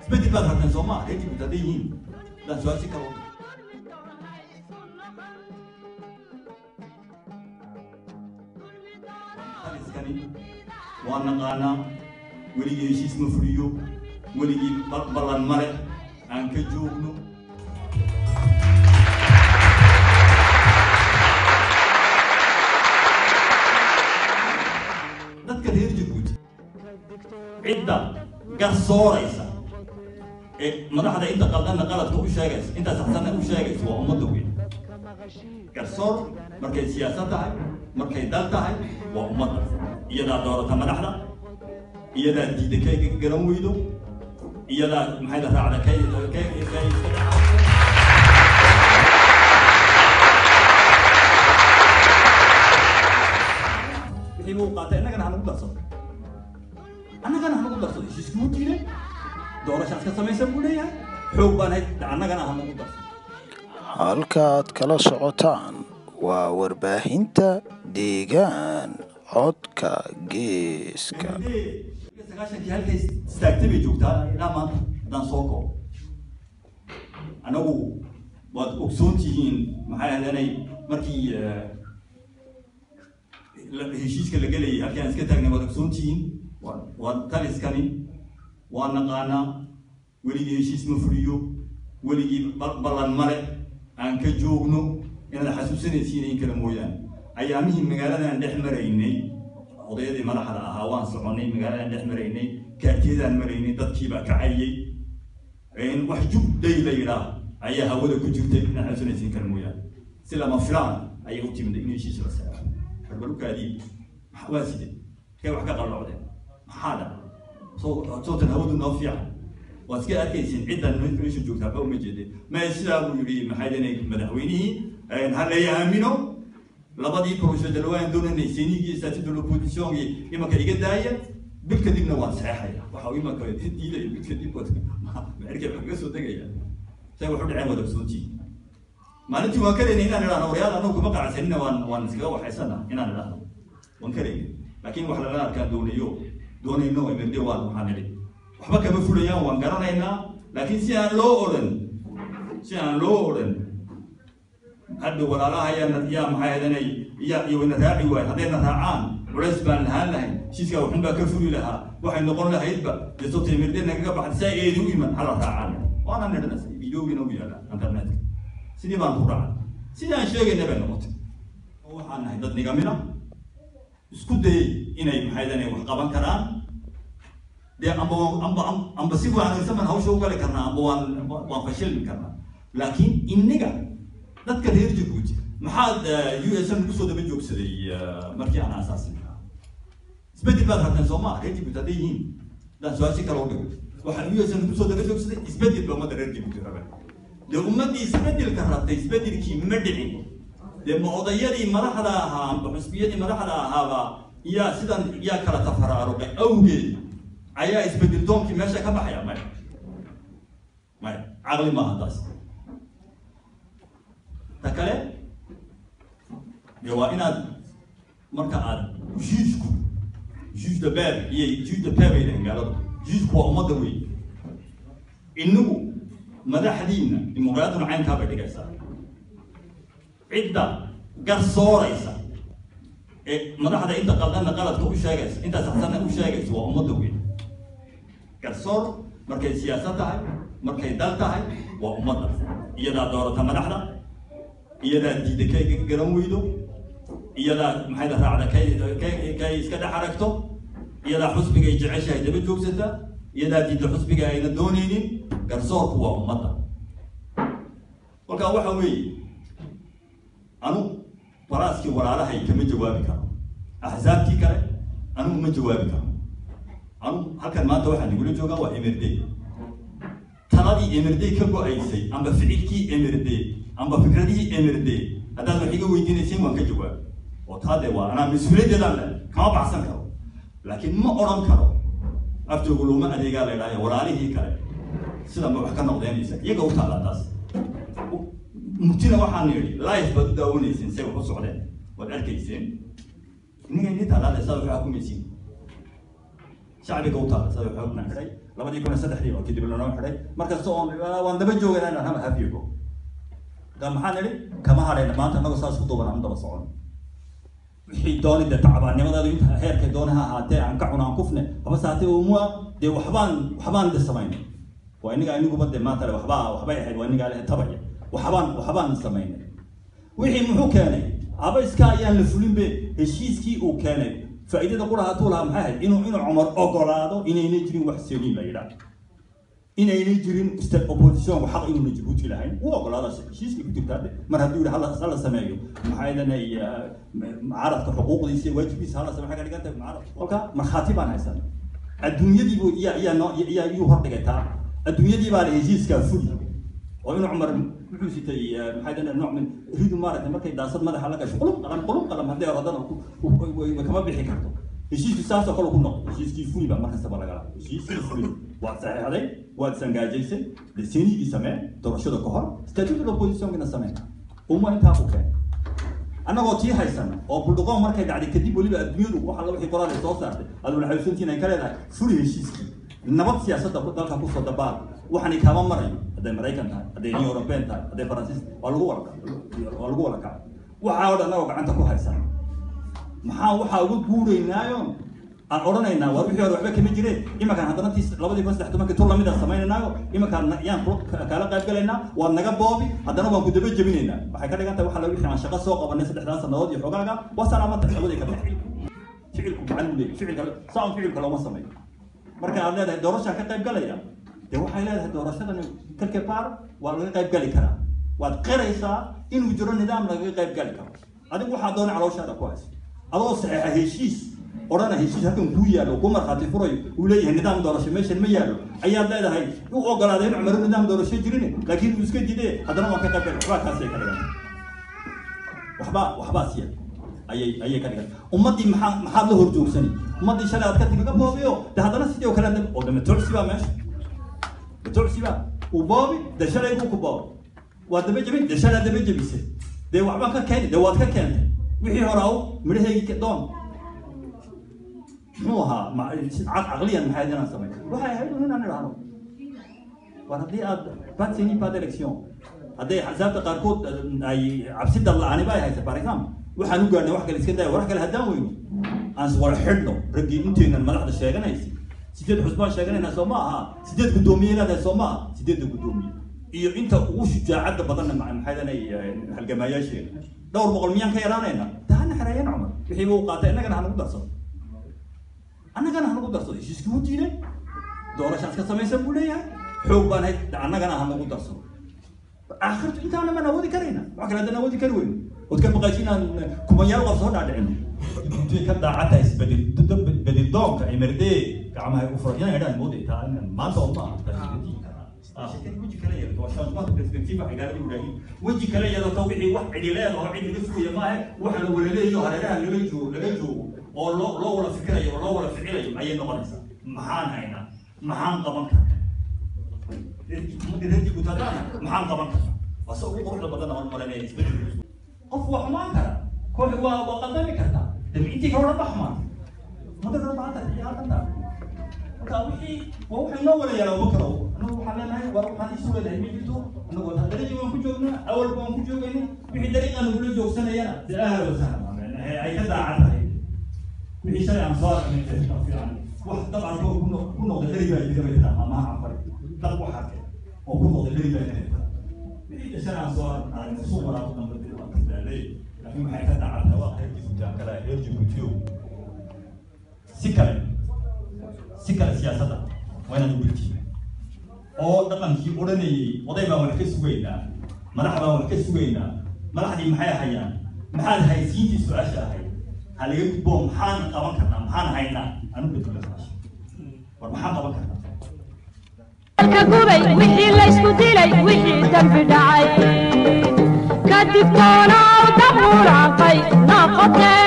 isbedel baad rabteen soo maa reer jibuuti hadday yihiin hadaan su-aal si kale u dhigo taliskani waa naqaanaa weligii heshiis ma fuliyo weligii bal- ballan male aan ka joogno dadka reer jabuuti cidda garsooraysa ee madaxda inta qaldanna qaladka u sheegaysa inta saxsanna u sheegaysa waa ummadda weyn garsoor markay siyaasad tahay markay dal tahay waa ummadda iyadaa doorata madaxda iyadaa diida kay garan weydo iyadaa maxay la raacda kay kay kay iska dhaca wixii buu qaatay innagana hanagu darsado annagana hanagu darsado heshiiskuu diiday doorashaas ka samaysan buu leeyahay xoog baan hay annagana hanagu darsado halkaad kala socotaan waa warbaahinta deegaan codka geeska sagaashankii halkay istaagtay bay joogtaa ilaa maanta haddaan soo koobo anagu waad ogsoon tihiin maxay ahadanay markii eh, la- heshiiska la gelayay halkii aan iska taagnay waad ogsoon tihiin waa waa taliskani waa naqaanaa weligii heshiis ma fuliyo weligii bal- ballan male aan ka joogno inaad xasuusanaysiin in kale mooyaane ayaamihii magaaladan dhex maraynay odayadii madaxda ahaa waan soconay magaaladan dhex maraynay kaartiyadaan maraynay dadkiibaa kacayay een wax jug day la yidhaah ayaa hawada ku jirtay inaad xasuusanaysiin kale mooyaane si lama filaan ayay u timid in heshiis la saaro xarbalukaadii waa sidee kay wax ka qallocdeen maxaa dhaca soo sootan hawadu noo fiican waad iska arkaysiin ciddan meesha joogtaa ba uma jeedeen ma sidaa buu yidhi maxay dhanay madaxweynihii ha la aamino labadii professor waan doonanay senigii statut de l'opposition imanka iga daaya bil kadibna waan saxeexaya waxa uu imanka diidaya bil kadib maerkay wax kaga soo degaya say wax u dhaceen wada ogsoontii maalintii waan karayna inaan idhahno waryaal anagu kuma qanacsanina waan waan iskaga waxaysana inaan idhahno waan karayna laakiin wax lala arkaan doonayo doonayno emerde waan waxaan idhi waxba kama fulayaan waan garanaynaa laakiin si aan loo odhan si aan loo odhan hadda walaalaha yaa yaa maxay ahadanay yaa iyo ina raaci waayo haddayna raacaan culays baan lahaan lahayn heshiiskaa waxun baa ka furi lahaa waxay noqon lahaydba dee sababta emerde nagaga baxda saa eedi u iman hala raacaan waana nidhanas videogiina u yaala internetka sidii baan ku raacay sidii aan sheegayna bay noqotay oo waxaan nahay dad nigamina isku dayay inay maxay ahadanay wax qaban karaan dee amba amba amba si wanaagsan baan hawsha u gali karnaa amba waan waan fashilmi karnaa laakiin inniga dadka reer jabuuti maxaad u s n kusoo daba joogsaday markii aan aasaasin isbedel baad rabteen soo maa reer jabuuti hadday yihiin haddaan su-aal si kale u dhigo waxaa u s n kusoo daba joogsaday isbedel ba ummadda reer jabuuti rabeen dee ummaddii isbedelka rabtay isbedelkii ma dhicin dee ma odayadii madaxda ahaa amba xusbiyadii madaxda ahaaba yaa sidan yaa kala tafaraaruqay awgeed ayaa isbedel doonkii meesha ka baxaya maya maya caqli maaha taas ta kale dee waa inaad marka aad juujku juuj de beer iyo juuj de peer bay dhahen gaaladu juujku waa ummadda wey inagu madaxdiinna dimuqraadiyaduna caynkaa bay dhigaysaa cidda garsooraysa ee madaxda inta qaldanna qaladka u sheegaysa inta saxsanna u sheegaysa waa ummadda weyn garsoor markay siyaasad tahay markay dal tahay waa ummadda iyadaa doorata madaxda iyadaa diida kay garan weydo iyadaa maxay la raacda kay kay kay iska dhex aragto iyadaa xusbiga ay jeceshahay daba joogsata iyadaa diida xusbiga ayna doonaynin garsoorku waa ummadda kolkaa waxa weeye anu waraaskii walaalahay kama jawaabi karo axsaabtii kale anugu ma jawaabi karo anu halkan maanta waxaa nagula joogaa waa emirday taladii emirday ka go-aysay amba ficilkii emirday amba fikradihii emirday haddaad wax iga weydiinayseen waan ka jawaabi oo taa dee waa anaa mas-uuliyaddeedaan le kama baxsan karo laakiin ma odhan karo aftoogu looma adeegaa la idhahaya walaalihii kale sida ma wax ka noqdeenaysa iyaga u taallaa taas murtina waxaan yidhi life baad u daawanayseen say wax u socdeen waad arkayseen inniga inii taalaada saa waxaa kumaysiin shacbiga u taala sida xoogna xidhay labadii kun iyo saddexdii oo kadib lanoo xidhay markasta oon waan daba joogayna inaan hama hafiyago ka maxaan idhi kama hadhayna maanta annago saas ku duuban aan daba socon wixii dooni dee tacbaannimadeedu inta heerkay dooni ha ahaatee aan ka cuna aan kufne haba saatee umua dee waxbaan waxbaan de samaynay waa inaga aniguba dee maanta le waxbaa waxbay ahayd waa inagaa le tabaya waxbaan waxbaan samaynay wixii muxuu keenay aba iska ayaan la fulinbe heshiiskii uu keenay faa'iidada qura hatuu lahaa maxay ahayd inuu inuu cumar ogolaado inaynay jirin wax seliin la yidhaah inaynay jirin state oppositionku xaq inuuna jabuuti lahayn uu ogolaada heshiiskii ku jirtaa de mar hadduu yidhi hala hala sameeyo maxaa idanay mucaaradka xuquuqdiisa iyo waajibkiisa hala sameeyo waxay ka dhigan tahay mucaarad kolka markhaati baan haysan adduunyadiibu iyaa iyaa noo iyaa iyuu hordhigay taa adduunyadii baa la heshiiskaa fuli oo inuu cumar wuxuu sitay maxaa idanay nooc min ridu maaragtay markay daasad madaxa la gasho qulub qalam qulub qalam haddii orodana kama bixi karto heshiisku saasoo kale ku noqdo heshiiskii fuli baa markastaba lagala heshiiskii fuli waad saxeexday waad sangaajaysay desenigii samee doorashada ka hor statute of oppositionkina samee uma intaa ku keen annagoo tii haysan oo buldhuqoon markay dhacday kadib weliba adduunyadu wax alla wixii qoraal ay soo saartay aad wala xayuusantiin ay ka leedahay fuli heshiiskii nabad siyaasadda dalka kusoo dabaal waxani kaama marayo hadday maraykan tahay hadday new european tahay hadday faransiis waa lagu wala waa lagu wala kacay waxaa oo dhan annagoo gacanta ku haysan maxaa waxaa uga guuraynaayoon aan odhanaynaa war wixii hore waxba kama jireen imankaan haddana tii labadii kun saddex tobankii tur lamid aan samaynaynaayo imankaan yaan kaala qayb galaynaa waad naga boobi haddana waan ku daba jebinaynaa waxay ka dhigan tahay waxa la wixii aan shaqo soo qabanay saddexdaa sannadood iyo xogaaga waa salaamata labadii ka baxay ficilku gacan u leeyahy ficilka saan ficilka looma sameeyo marka aad leedahay doorashaan ka qayb galaya dee waxay leedahay doorashadan quelque part waa laga qayb gali karaa waad qiraysaa inuu jiro nidaam lagaga qayb gali karo adigu waxaa doona calooshaada ku haysa adoo saxeexa heshiis odhana heshiis halkan kuu yaallo ku markhaati furayo uu leeyahay nidaam doorasho meeshan ma yaallo ayaad leedahay u ogolaaday in cumaru nidaam doorasho jirin laakiin uu iska jidee haddana waan ka qayb gali waxbaa kaasay ka dhigan waxbaa waxbaa siya ayay ayay ka dhigan ummaddii maxaa maxaad la horjoogsani ummaddii shalay aad ka timi ka boobiyo de haddana sidii oo kale oo de matocsi baa meesha matocsi baa uu boobi de shalay buu ku boobi waa daba jebin de shalay daba jebisay dee waxbaan ka keeni de waad ka keentay wixii hore aw midhaheygii doon muxuu ahaa caqliyan maxay inaan samay waxay ahayd un inaan idhaahno war haddii aad batsini bad election hadday axsaabta qaarkood ay cabsi dalla'ani ba ay haysa par example waxaan u gaadhnay wax kale iska daaya wax kale haddaan weyno aan wala xidhno raggii inteenan madaxda sheeganaysa sideed xusbaan sheeganaynaa soo ma aha sideed guddoomiye leedahay soo ma aha sideedda guddoomiye iyo inta ugu shujaacadda badanna maxay danay halgamaayaasheena dhowr boqol miyaan ka yaraanayna tahana xereeyeen cumar wixii buu qaatay innagana hanagu darsado annagana hanagu darsado heshiiskii u diiday doorashaas ka samaysan buu leeyahay xoog baan hayd annagana hanagu darsado aakhirtu intaana maan awoodi karayna wax kale haddaan awoodi kari weyno ood ka baqaysi inaan kumanyaal qof soo dhaadhicino intay ka daacatahay isbedel doonka ay mardee gacmaha u furan inaan idhaan mooday taa maanta oo ma aha weji kale yeelato waa shansmaanta perspective waxay gaalada yidhaahiin weji kale yeelato wixii wax cidhileed oo cid laga sugaya maahe waxa la walaleeyo hareeraha laga joogo laga joogo oo loo loo wala fikirayo oo loo wala ficilayo ayay noqonaysaa maxaan haynaa maxaan qaban karnaa reerjibutadana maxaan qaban karnaa waa se ugu quruxda badan aan malanaya isbedel qof waa xumaan kara koox waa waa qaldami kartaa dabciintii ka odhan ba xumaan mada kala baata iyo halkanta marka wixii waa waxay noo wala yaala uma karo anagu waxaan leenahay war waxaan isu leedahay ma jirto anagu dariiqii waan ku joognaa awal baan ku joogayna wixii dariiqa nagula joogsanayana dee ahla wasahla ay ka daacan tahay wixii shalay aan soo aragnay fiican wax dab aan ku noqday dari baa jira bay tiraa amaha anfari dab waxaa keen oo ku noqday dari baa jira wixii shalay aan soo aragnay suuq waraaqo dambe waa kasdaalay laakiin waxay ka daacan tahay waa reer jibuuti kale reer jibuutiyo si kale si kale siyaasadda waa inaan uwiltiina oo dhaqankii odhanayay oday baan wax ka sugaynaa madax baan wax ka sugaynaa madaxdii maxay hayaan maxaad haysiintii su-aasha ahayd ha laga gudbo maxaan qaban karnaa maxaan haynaa anu bedela su-aasha war maxaan qaban karnaa gubay wixii laysku dilay wixii dambi dhacay kadib toonaw dabuuraaqay noqotee